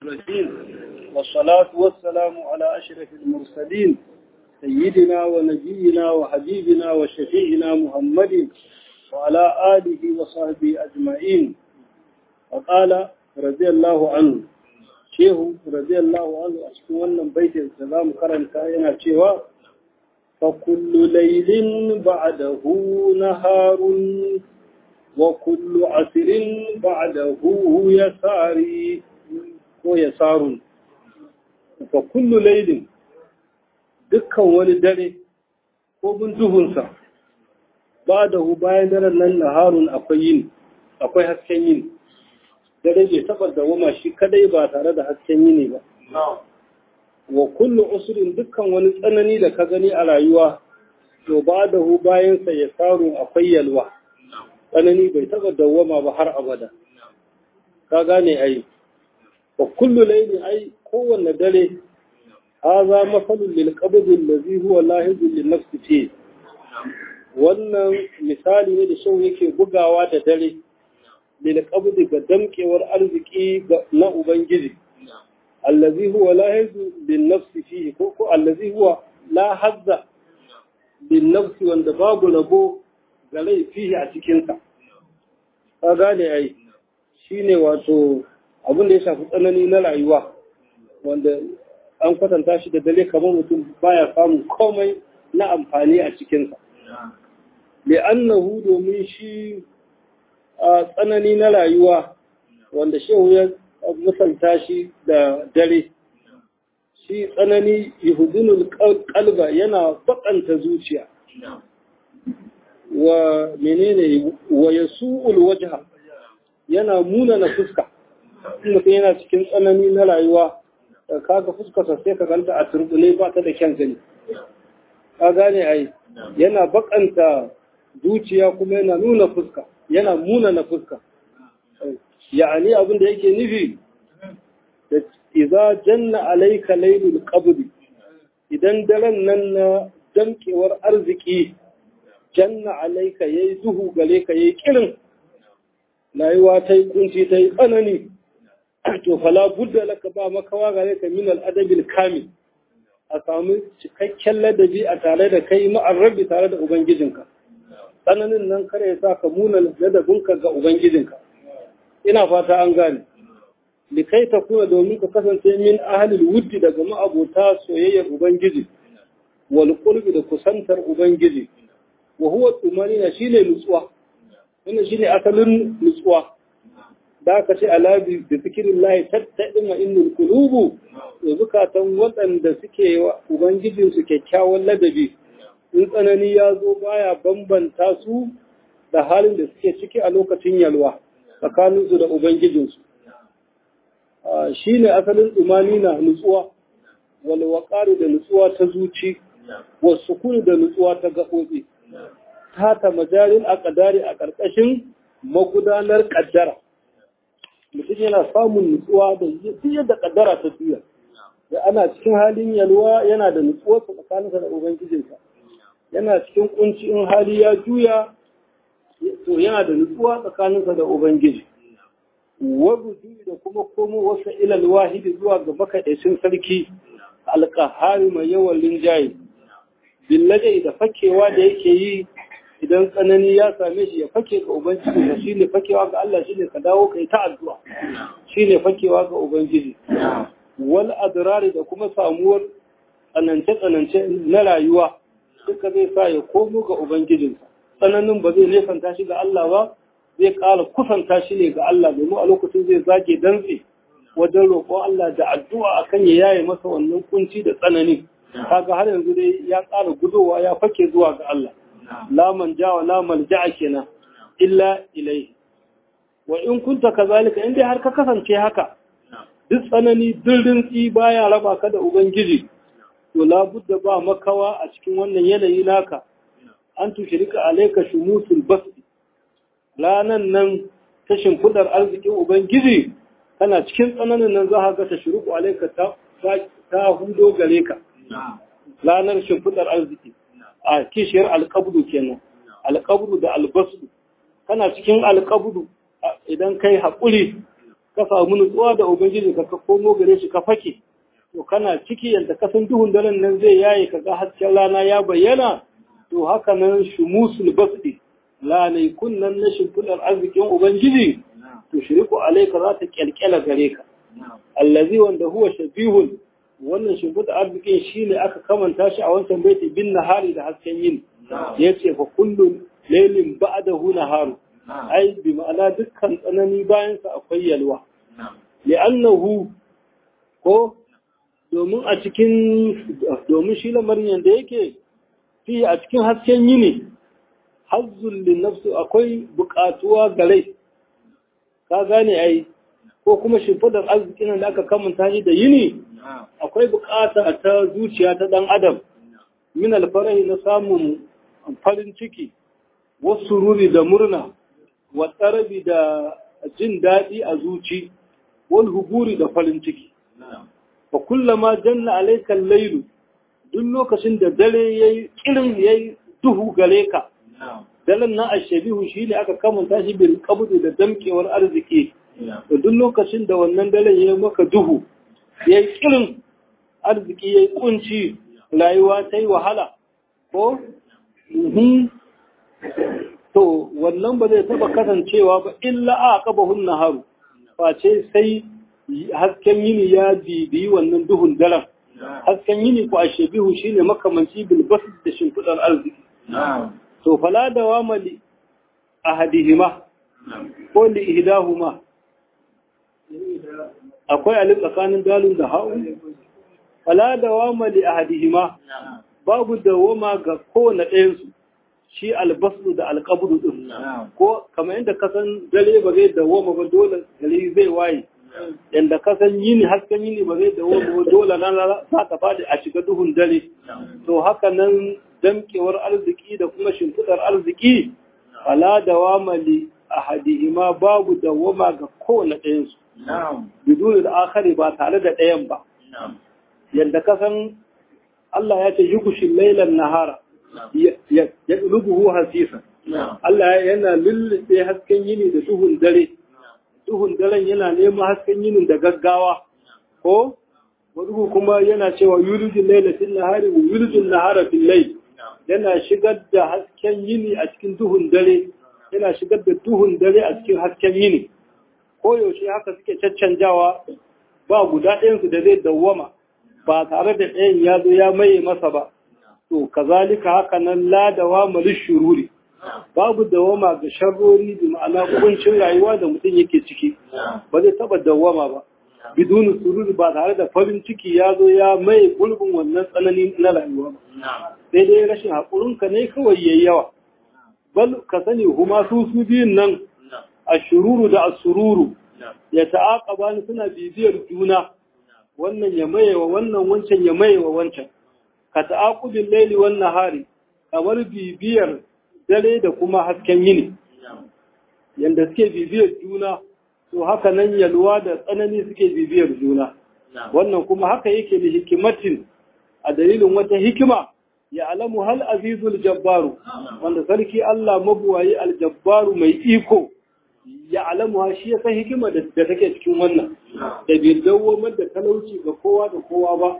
الرحيم والصلاة والسلام على أشرف المرسلين سيدنا ونبينا وحبيبنا وشفيعنا محمد وعلى آله وصحبه أجمعين وقال رضي الله عنه شيخ رضي الله عنه أشكونا بيت السلام قرن كائنا شيخ فكل ليل بعده نهار وكل عسر بعده يساري ويسار فكل ليل dukkan wani dare ko bin duhunsa ba da hu bayan daren nan naharun akwai yin akwai hasken yin dare bai taɓa dawama shi kadai ba tare da hasken yini ba wa kullu usrin dukkan wani tsanani da ka gani a rayuwa to ba da hu bayansa ya saru akwai yalwa tsanani bai taɓa dawama ba har abada ka gane ai wa kullu layli ai kowanne dare haza mafalun lil qabd allazi huwa lahizun lin nafsi fi wannan misali ne da shau yake bugawa da dare lil qabd ga damkewar arziki na ubangiji allazi huwa lahizun lin nafsi fihi ko ko allazi huwa la hazza lin nafsi wanda babu rabo ga laifihi a cikin sa ka gane ai shine wato abin da ya shafi tsanani na rayuwa wanda an kwatanta shi da dare kamar mutum baya samun komai na amfani a cikinsa. Li'annahu domin shi a tsanani na rayuwa wanda shehu ya misalta shi da dare. Shi tsanani yahudunul kalba yana bakanta zuciya. Wa menene wa yasu'ul wajha yana muna na fuska. Mutum yana cikin tsanani na rayuwa kaga fuskarsa sai ka ganta a turbule ba ta da kyan gani ka gane ai yana bakanta zuciya kuma yana nuna fuska yana muna na fuska ya'ani abin da yake nufi da idza janna alayka laylul qabd idan daren nan na damkewar arziki janna alayka yayi duhu gare ka yayi kirin rayuwa ta yi kunci ta yi tsanani to fala budda laka ba makawa gare ka min al-adabil kamil a samu cikakken ladabi a tare da kai ma'arrabi tare da ubangijinka tsananin nan kare ya sa ka muna ladabinka ga ubangijinka ina fata an gane likai ta kuma domin ka kasance min ahalil wuddi daga ma'abota soyayyar ubangiji wal qurbi da kusantar ubangiji wa huwa tumanina shine nutsuwa wannan shine asalin nutsuwa da aka ce alabi da zikirin lahi tattaɗin wa innul kulubu da zukatan waɗanda suke wa ubangijinsu kyakkyawan ladabi in tsanani ya zo baya bambanta su da halin da suke ciki a lokacin yalwa tsakaninsu da ubangijinsu shi ne asalin tsumani na nutsuwa walwaƙari da nutsuwa ta zuci wasu kuni da nutsuwa ta gaɓoɓi ta ta majalin a ƙadari a ƙarƙashin magudanar ƙaddara mutum yana samun nutsuwa da duk yadda kaddara ta juya da ana cikin halin yalwa yana da nutsuwa tsakaninsa da ubangijinsa yana cikin kunci in hali ya juya to yana da nutsuwa tsakaninsa da ubangiji wabu da kuma komo wasu ilal wahidi zuwa ga makaɗaicin sarki alƙahari mai yawan linjaye billaje da fakewa da yake yi idan tsanani ya same shi ya fake ga Ubangiji da shi ne fakewa ga Allah shi ne ka dawo ka yi ta addu'a shi ne fakewa ga Ubangiji. Wal adrari da kuma samuwar tsanance-tsanance na rayuwa duka zai sa ya komo ga Ubangijinsa. Tsananin ba zai nesanta shi ga Allah ba, zai ƙara kusanta shi ne ga Allah domin a lokacin zai zage dantse wajen roƙon Allah da addu'a akan ya yaye masa wannan kunci da tsanani. Kaga har yanzu dai ya ƙara gudowa ya fake zuwa ga Allah. la manja wa la malja'a kenan illa ilai wa in kunta kazalika in dai har ka kasance haka duk tsanani duk rintsi baya raba ka da ubangiji to la budda ba makawa a cikin wannan yanayi naka an tushrika alayka shumusul basti ranan nan ta shimfidar arzikin ubangiji kana cikin tsananin nan za ka ga ta shiriku alayka ta ta hudo gare ka ranar shimfidar arziki a kishiyar alƙabdu kenan alƙabdu da albasdu kana cikin alƙabdu idan kai haƙuri ka samu nutsuwa da ubangiji ka ka komo gare shi ka fake to kana ciki yadda ka san duhun daren nan zai yaye ka ga hasken rana ya bayyana to haka nan shumusul basdi lanai kunnan na shimfidar arzikin ubangiji to shiriku alaika za ta kyalkyala gare ka allazi wanda huwa shabihun wannan shimfidar arzikin shine aka kamanta shi a wancan baiti bin nahari da hasken yin yace fa kullu laylin ba'dahu naharu ai bi ma'ana dukkan tsanani bayan sa akwai yalwa li'annahu ko domin a cikin domin shi lamarin yanda yake fi a cikin hasken yini hazzul nafsu akwai buƙatuwa ga rai ka gane ai ko kuma shimfidar arzikin da aka kamanta shi da yini akwai buƙata ta zuciya ta ɗan adam min alfarahi na samun farin ciki wasu ruri da murna wa tsarabi da jin daɗi a zuci wal huburi da farin ciki fa kullama janna alaikal lailu duk lokacin da dare yayi kirin yayi duhu gare ka daren nan ashabihu shi ne aka kamanta shi bil qabdi da damkewar arziki to duk lokacin da wannan daren yayi maka duhu yayi kirin arziki yayi kunci rayuwa ta yi wahala ko to wannan ba zai taba kasancewa ba illa a qabahun naharu face sai hasken yini ya bibiyi wannan duhun daren hasken yini ko ashabihu shine makamanci bil basd da shimfidar arziki to fala dawama li ahadihima ko li ihdahuma akwai alif tsakanin dalun da ha'u fala dawama li ahadihima babu dawama ga kowane ɗayan su shi albasu da alqabdu din ko kamar yadda ka san dare ba zai dawama ba dole gari zai waye yanda ka san yini hasken yini ba zai dawama ba dole nan za ta fadi a shiga duhun dare to haka nan damkewar arziki da kuma shimfidar arziki fala dawama li ahadihima babu dawama ga kowane ɗayan su biduni da akhari ba tare da ɗayan ba yadda ka san Allah ya ce yukushin lailan nahara ya rubuhu hasisa Allah yana lullube hasken yini da duhun dare duhun daren yana neman hasken yinin da gaggawa ko wani kuma yana cewa yulijin lailatin nahari wa yulijin nahara fil layl yana shigar da hasken yini a cikin duhun dare yana shigar da duhun dare a cikin hasken yini ko yaushe haka suke caccanjawa ba guda ɗayansu da zai dawwama ba tare da ɗayan ya zo ya maye masa ba to kazalika haka nan ladawa malish shururi babu dawama ga sharrori da ma'ana kuncin rayuwa da mutum yake ciki ba zai taba dawama ba biduni sururi ba tare da farin ciki ya zo ya maye gulbin wannan tsanani na rayuwa ba sai dai rashin haƙurinka ne kawai yayi yawa bal ka sani huma su su biyun nan ashururu da asururu ya ta'aqaba ni suna bibiyar juna wannan ya maye wa wannan wancan ya maye wa wancan ka ta'aqubin laili wan nahari kamar bibiyar dare da kuma hasken yini yanda suke bibiyar juna to haka nan yalwa da tsanani suke bibiyar juna wannan kuma haka yake da hikimatin a dalilin wata hikima ya alamu hal azizul jabbaru wanda sarki Allah mabuwayi aljabbaru mai iko ya alamu shi ya san hikima da take cikin wannan da bai dawomar da talauci ga kowa da kowa ba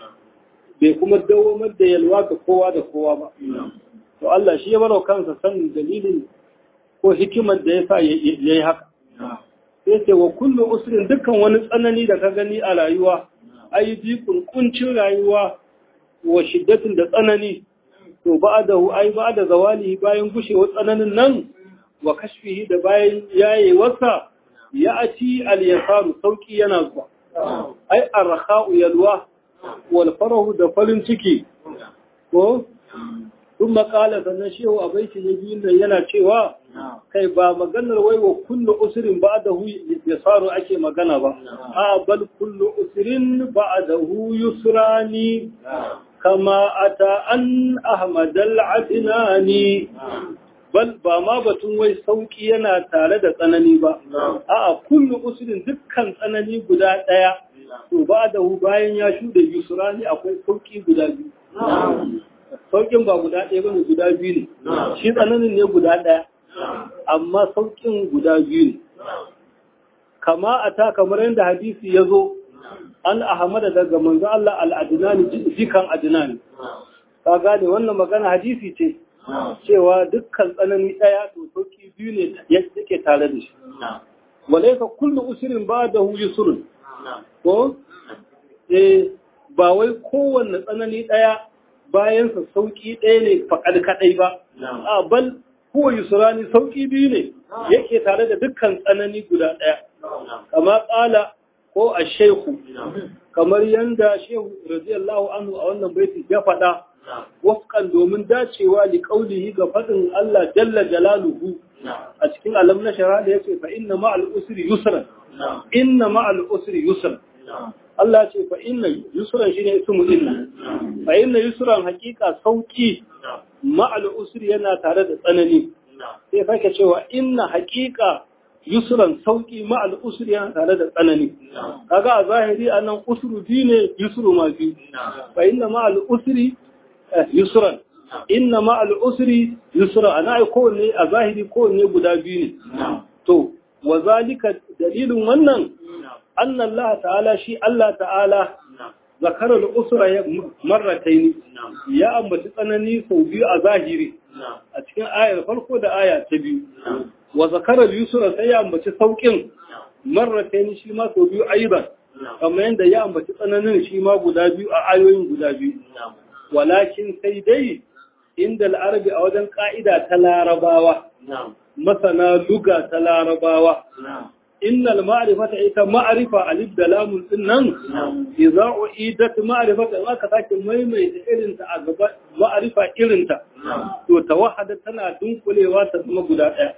bai kuma dawomar da yalwa ga kowa da kowa ba to Allah shi ya baro kansa sanin dalilin ko hikimar da ya sa ya yi haka sai ce wa kullu usrin dukkan wani tsanani da ka gani a rayuwa ai bi kuncin rayuwa wa shiddatin da tsanani to ba'dahu ai ba'da zawali bayan gushewar tsananin nan wa kashfihi da bayan yayewarsa ya ati al-yasaru sauki yana zuwa ai arha'u yalwa wal farahu da farin ciki ko sun makala sannan shehu a baiti na biyun nan yana cewa kai ba maganar wai wa kullu usrin ba'dahu yasaru ake magana ba a bal kullu usrin ba'dahu yusrani kama ata an ahmad al-adnani bal ba ma batun wai sauki yana tare da tsanani ba a'a kullu usrin dukkan tsanani guda daya to ba'dahu bayan ya shude yusrani akwai sauki guda biyu saukin ba guda ɗaya ba ne guda biyu ne shi tsananin ne guda ɗaya amma saukin guda biyu ne kama ata kamar yadda hadisi ya zo an ahmada daga manzo Allah al-adnani jikan adnani ka gane wannan magana hadisi ce cewa dukkan tsanani daya to sauki biyu ne yake tare da shi walaysa kullu usrin ba'dahu yusrun ko eh ba wai kowanne tsanani daya bayan sa sauki daya ne faƙal kadai ba a bal huwa yusrani sauki biyu ne yake tare da dukkan tsanani guda daya kama kala ko a shehu kamar yanda shehu radiyallahu anhu a wannan baiti ya faɗa wafkan domin dacewa li qaulihi ga faɗin Allah jalla jalaluhu a cikin alam na shara da yace fa inna ma'al usri yusran inna ma'al usri yusran Allah ce fa inna yusran shine ismu inna fa inna yusran hakika sauki ma'al usri yana tare da tsanani sai fake cewa inna hakika yusran sauki ma'al usri yana tare da tsanani kaga a zahiri anan usru ne yusru ma bi fa inna ma'al usri yusran inna ma'al usri yusra ana ai kowanne a zahiri kowanne guda biyu ne to wa zalika dalilin wannan anna Allah ta'ala shi Allah ta'ala zakarar usra ya marrataini ya ambaci tsanani sau biyu a zahiri a cikin ayar farko da aya ta biyu wa zakarar yusra sai ya ambaci saukin marrataini shi ma sau biyu aiban kamar yadda ya ambaci tsananin shi ma guda biyu a ayoyin guda biyu walakin sai dai inda al'arabi a wajen ka'ida ta larabawa masana luga ta larabawa innal ma'rifata ita ma'rifa alif da lamun din nan idza uidat ma'rifata in aka sake maimaita irin ta a gaba ma'rifa irin ta to tawahada tana dunkulewa ta zama guda daya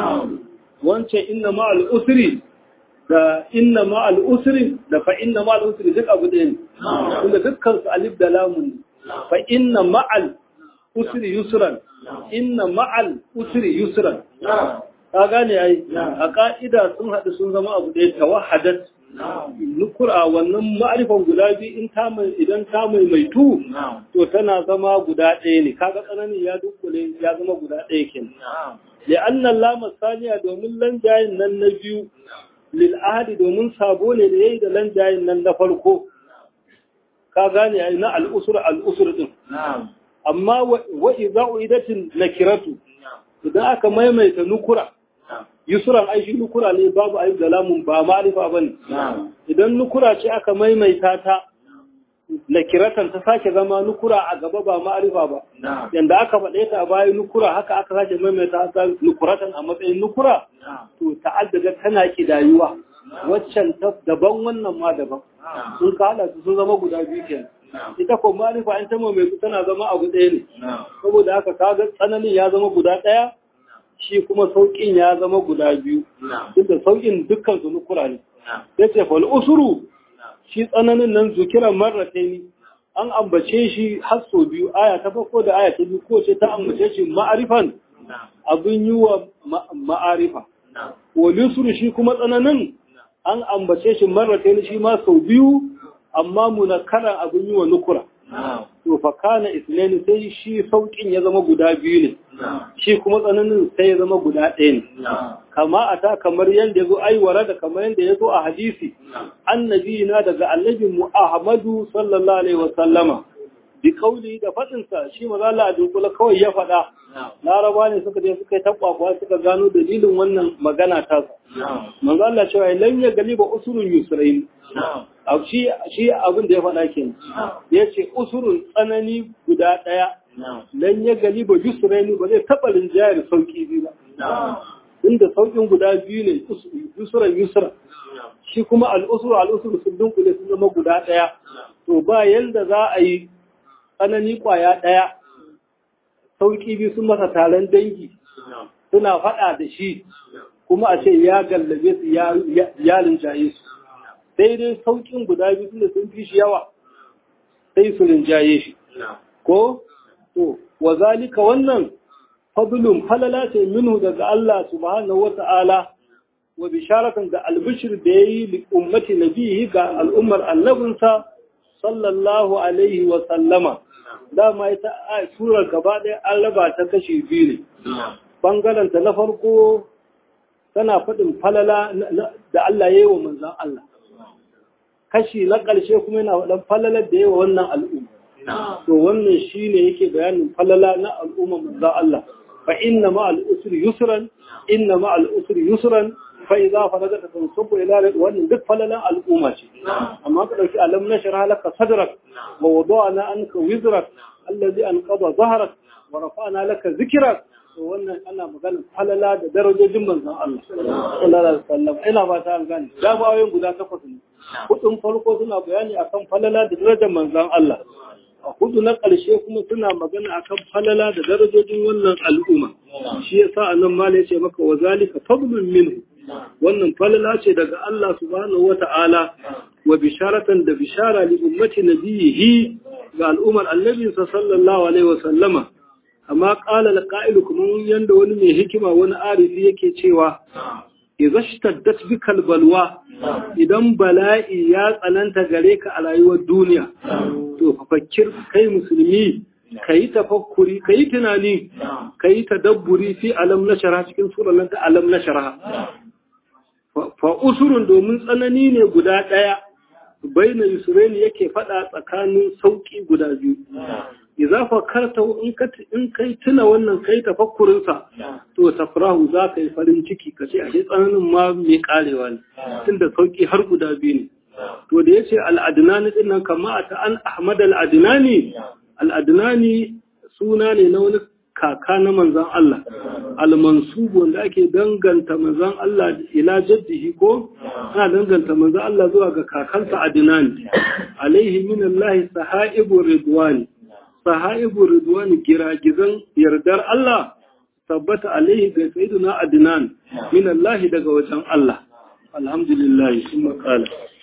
wancan inna ma'al usri da inna ma'al usri da fa inna ma'al usri duk abu ɗaya ne kuma dukkan su alif da lamun ne fa inna ma'al usri yusran inna ma'al usri yusran ka gane ai a ka'ida sun haɗu sun zama abu ɗaya tawahadat nukura wannan ma'arifan guda biyu in ta mai idan ta mai maitu to tana zama guda ɗaya ne kaga tsananin ya dukkule ya zama guda ɗaya kenan li'anna lama saniya domin lanjayin nan na biyu lil ahadi domin sabo ne da yayi da lanjayin nan na farko ka gane ai na al'usur al'usur din amma wa idza uidatin nakiratu idan aka maimaita nukura yusuran aishi nukura ne babu ayyub da lamun ba ma'arifa bane idan nukura ce aka maimaita ta nakiratan ta sake zama nukura a gaba ba ma'arifa ba yanda aka faɗe ta a bayan nukura haka aka sake maimaita ta nukuratan a matsayin nukura to ta'addada tana kidayuwa waccan daban wannan ma daban sun ka hada su sun zama guda biyu kenan ita ko ma'arifa in ta mai tana zama abu ɗaya ne saboda haka kaga tsananin ya zama guda ɗaya shi kuma sauƙin ya zama guda biyu duk da sauƙin dukkan su nukura ne yace fal usuru shi tsananin nan zukiran marrataini an ambace shi har sau biyu aya ta farko da aya ta biyu ko ce ta ambace shi ma'arifan abin yi wa ma'arifa wa lusuru shi kuma tsananin an ambace shi marrataini shi ma sau biyu amma munakaran abin yi wa nukura to fa kana islaini sai shi saukin ya zama guda biyu ne shi kuma tsananin sai ya zama guda ɗaya ne kama a ta kamar yadda ya zo aiwara da kamar yadda ya zo a hadisi annabi na daga annabin mu ahmadu sallallahu alaihi wasallama bi kauli da faɗinsa shi maza Allah a dunkula kawai ya faɗa laraba ne suka je suka yi takwakwa suka gano dalilin wannan magana ta manzo Allah cewa lan ya galiba usurun yusrain shi shi abin da ya faɗa kenan ya ce usurun tsanani guda ɗaya lan ya galiba yusrain ba zai taɓa rinjayar sauki biyu ba inda saukin guda biyu ne yusuran yusra shi kuma al'usur al'usur sun dunkule sun zama guda ɗaya to ba yanda za a yi tsanani kwaya ɗaya sauƙi biyu sun masa taron dangi suna faɗa da shi kuma a ce ya gallabe su ya rinjaye su sai dai sauƙin guda biyu tunda sun fi shi yawa sai su rinjaye shi ko to wa zalika wannan fadlun falala ce minhu daga Allah subhanahu wata'ala wa bisharatan da albishir da yayi li ummati nabihi ga al'ummar annabinsa sallallahu alaihi wa sallama dama ita a surar gaba ɗaya an raba ta kashi biyu ne ɓangaranta na farko tana faɗin falala da Allah ya yi wa manzan Allah kashi na ƙarshe kuma yana faɗin falalar da ya yi wa wannan al'umma to wannan shi ne yake bayanin falala na al'umma manzan Allah fa inna ma al'usri yusran inna ma al'usri yusran fa idza faragata tansubu ila wannan duk falalan al'umma ce amma ka dauki alam nashra laka sadrak wa wada'na anka wizrak allazi anqada dhahrak wa rafa'na laka zikrak to wannan ana maganar falala da darajojin manzon Allah sallallahu alaihi wasallam ina ba ta gane da bayoyin guda takwas ne hudun farko suna bayani akan falala da darajar manzon Allah a hudu na ƙarshe kuma suna magana akan falala da darajojin wannan al'umma shi yasa annan ma ya ce maka wa zalika fadlun minhu wannan falala ce daga Allah subhanahu wata'ala wa bisharatan da bishara li ummati nabiyihi ga al'ummar annabi sallallahu alaihi wa sallama amma qala al kuma yanda wani mai hikima wani arifi yake cewa idza shtaddat bikal balwa idan bala'i ya tsananta gare ka a rayuwar duniya to fakir kai musulmi kayi tafakkuri kayi tunani kayi tadabburi fi alam nashara cikin surar ta alam nashara fa usurun domin tsanani ne guda ɗaya baina yusraini yake faɗa tsakanin sauƙi guda biyu idza fakarta in ka in kai tuna wannan kai tafakkurin sa to tafrahu za ka yi farin ciki ka ce ashe tsananin ma mai karewa ne tunda sauƙi har guda biyu ne to da yace al-adnani din nan kama ta an ahmad al-adnani al-adnani suna ne na wani kaka na manzan Allah al-mansubu wanda ake danganta manzan Allah ila jaddihi ko ana danganta manzan Allah zuwa ga kakansa Adnan alaihi min Allah sahaibu ridwani sahaibu ridwani giragizan yardar Allah tabbata alaihi ga sayyidina Adnan min Allah daga wajen Allah alhamdulillah kuma kala